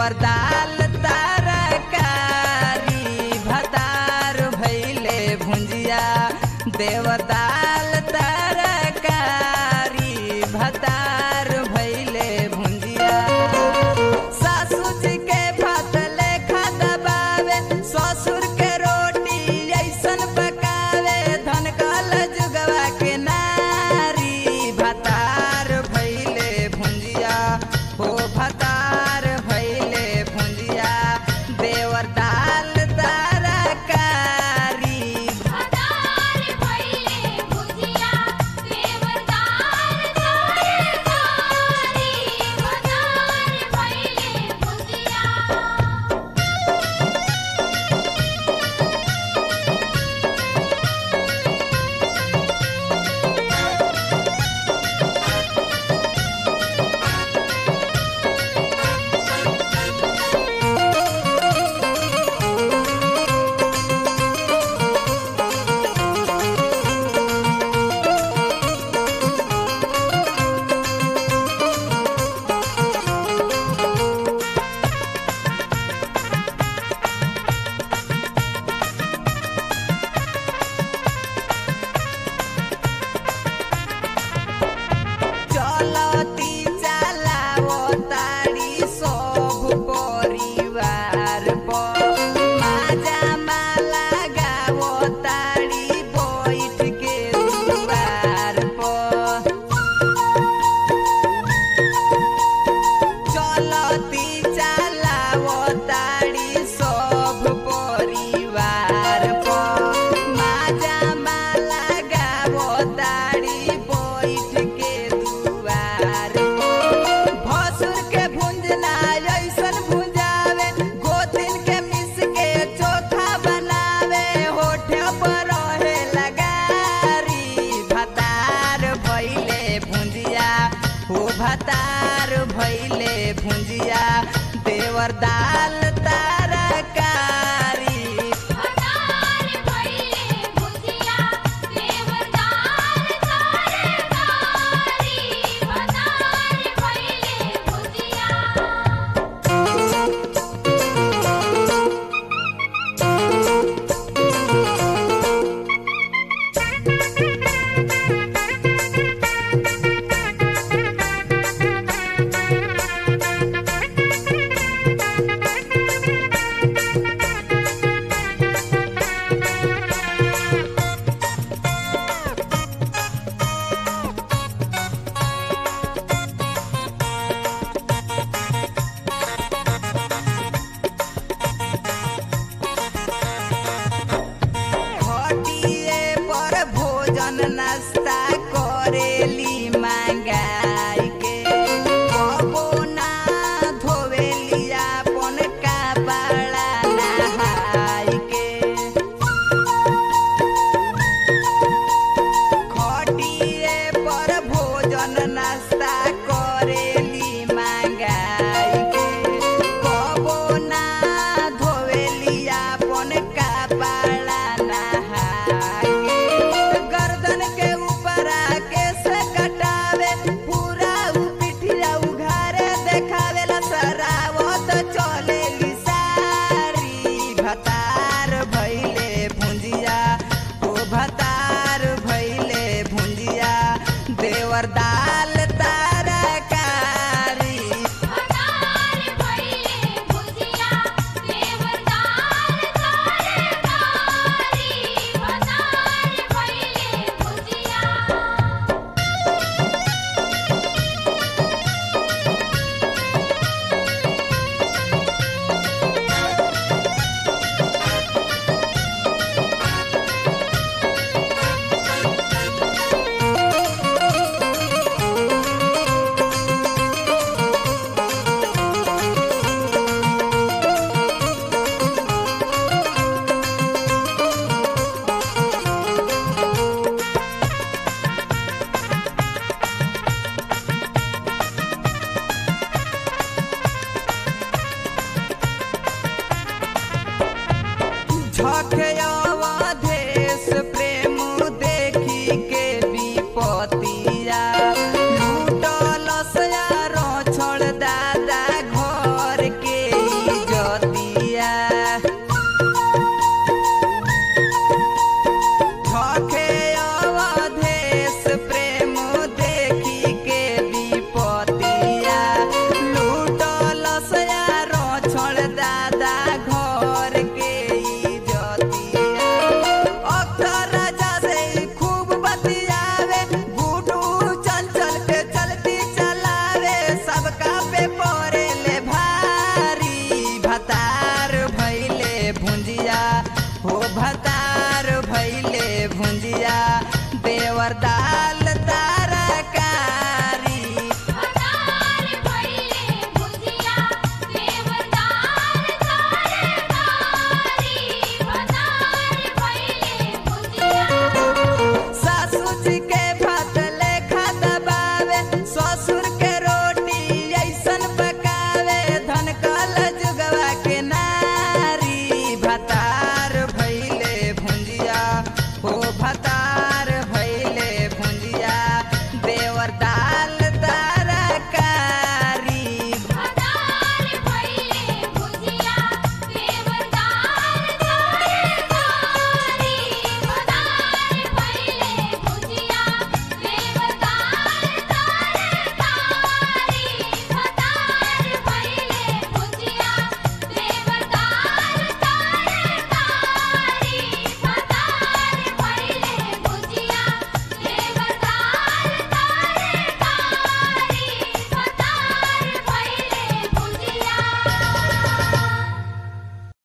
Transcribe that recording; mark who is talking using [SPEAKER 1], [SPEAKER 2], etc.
[SPEAKER 1] देवर दाल तरकारी भतार भैले भुंजिया देवर दाल तरकारी भतार भैले भुंजिया सासू जी के भात लेखा दबावे ससुर के रोटी ऐसन पकावे धन कल जुगवा के नारी भतार भैले भुंजिया हो भतार भैले भुंजिया देवर दाल तरकारी
[SPEAKER 2] भतार भइले भुजिया देवदार तरकारी भतार भइले भुजिया
[SPEAKER 1] चलती चलाओ तारी सब परिवार पर माजा माला गाओ तारी बैठ के दुआर पर चलती चलाओ तारी सब परिवार पर माजा माला गाओ तारी बैठ के दुआर पर भसुर के भुंजना ऐसन भुंजावे गोतिन के मिस के चोखा बनावे होठे पर रहे लगारी भतार भैले भुंजिया हो भतार भैले भुंजिया देवर दाल तरकारी
[SPEAKER 2] भतार भइले भुजिया देवदार तरकारी भतार भइले भुजिया
[SPEAKER 1] खटिए पर भोजन नाश्ता करेली मंगाई के कबो ना धोवेली अपन कपड़ा नहाई के खटिए पर भोजन नाश्ता करेली मंगाई के कबो ना धोवेली अपन कपड़ा नहाई के गर्दन के ऊपर केस कटावे पूरा उ पिठिया उघारे देखावे ला सरावत चलेली सारी भतार भैले भुंजिया ओ भतार भैले भुंजिया देवर दाल तरकारी
[SPEAKER 2] भतार भइले भुजिया देवदार तरकारी भतार भइले भुजिया
[SPEAKER 1] झखयावधेश प्रेम देखी के विपतिया लूटल सयारो छोड़ दादा घर के पतिया